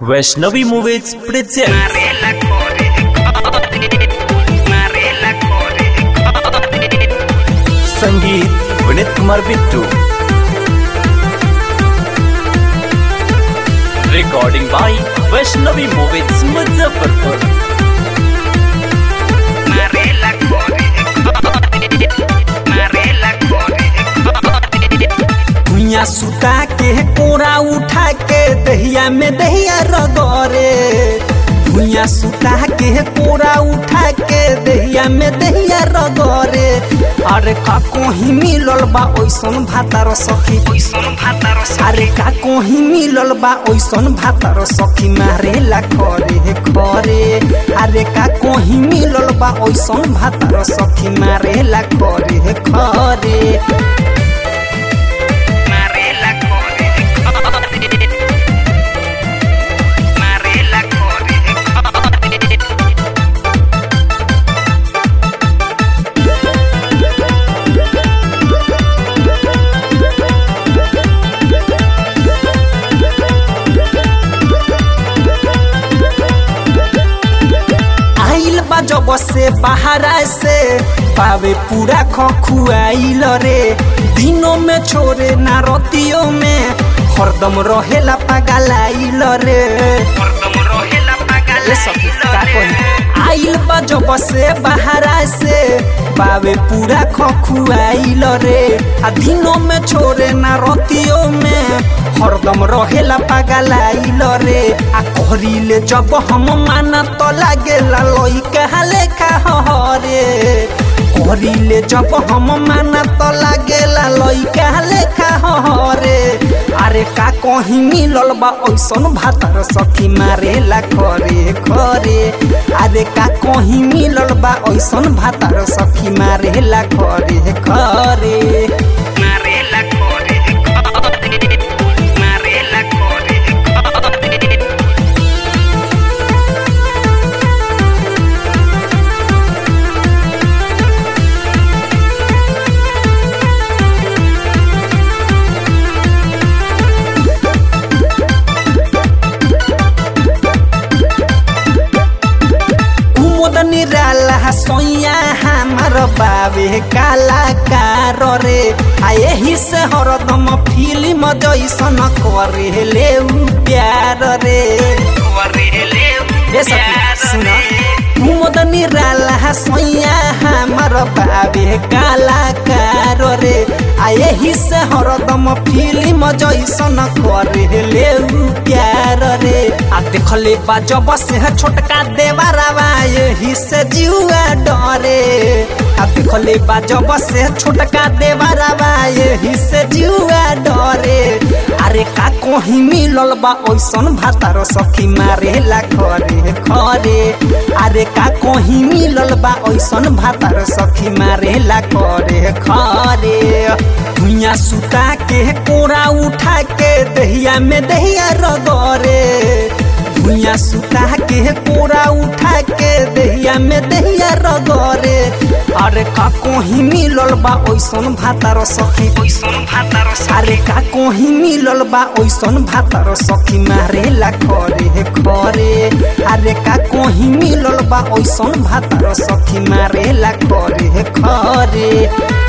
Vaishnavi movies present Marela corre, Marela corre, संगीत Vineet Kumar Bittu recording by Vaishnavi movies Muzaffarpur Marela corre, Marela corre, भुइया सुता के कोरा उठा के दहिया में दहिया रगरे भुइया सुता के कोरा उठा के दहिया में दहिया रगरे अरे का कोही मिलल बा ओइसन भातार सखी Oison भातार अरे का कोही मिलल बा ओइसन भातार सखी मारेला करे हे करे अरे का कोही मिलल बा ओइसन भातार सखी मारेला करे हे करे Marela corre, Marela corre, आइल बा जब से बाहरा से पावे पूरा खखुआइल रे दिनों में छोरे ना रतियों में हरदम रहेला पगलाइल रे Mordom rohela ये सब का कही आइल बा जब से बाहरा से पावे पूरा खखुआइल रे आ दिनों में छोरे ना रतियों में हरदम रहेला पगलाइल रे आ कहरीले जब हम माना तो लागेला लइका लेखा हरे कहरीले जब हम माना तो लागेला लइका लेखा हरे अरे का कहीं मिलल बा ओइसन भातार सखी मारेला करे करे अरे का कहीं मिलल बा ओइसन भातार सखी मारेला करे करे Marela corre, Marela corre, कुमुद निराला सोइया हमार बाबे कलाकार रे आ यही से हरदम फिल्म जैसन करे ले उ प्यार रे correle, ये सखी सुना कुमुद निराला सोइया हमार बाबे कलाकार रे आ यही से हरदम फिल्म जैसन करे ले उ प्यार रे आ देखले बा जब से छोटका देवरवा यही से जुआ डरे आ देखले बा जब से छोटका देवरवा यही से जुआ डरे अरे का कहीं मिलल बा ओइसन भातार सखी मारेला करे करे अरे का कहीं मिलल बा ओइसन भातार सखी मारेला करे करे भुइया सुता के कोरा उठा के दहिया में दहिया रगरे भुइया सुता के कोरा उठा के दहिया में दहिया रगरे अरे का कहीं मिलल बा ओइसन भातार सखी Oison भातार अरे का कोही मिलल बा ओइसन भातार सखी मारेला करे करे अरे का कोही मिलल बा ओइसन भातार सखी मारेला करे करे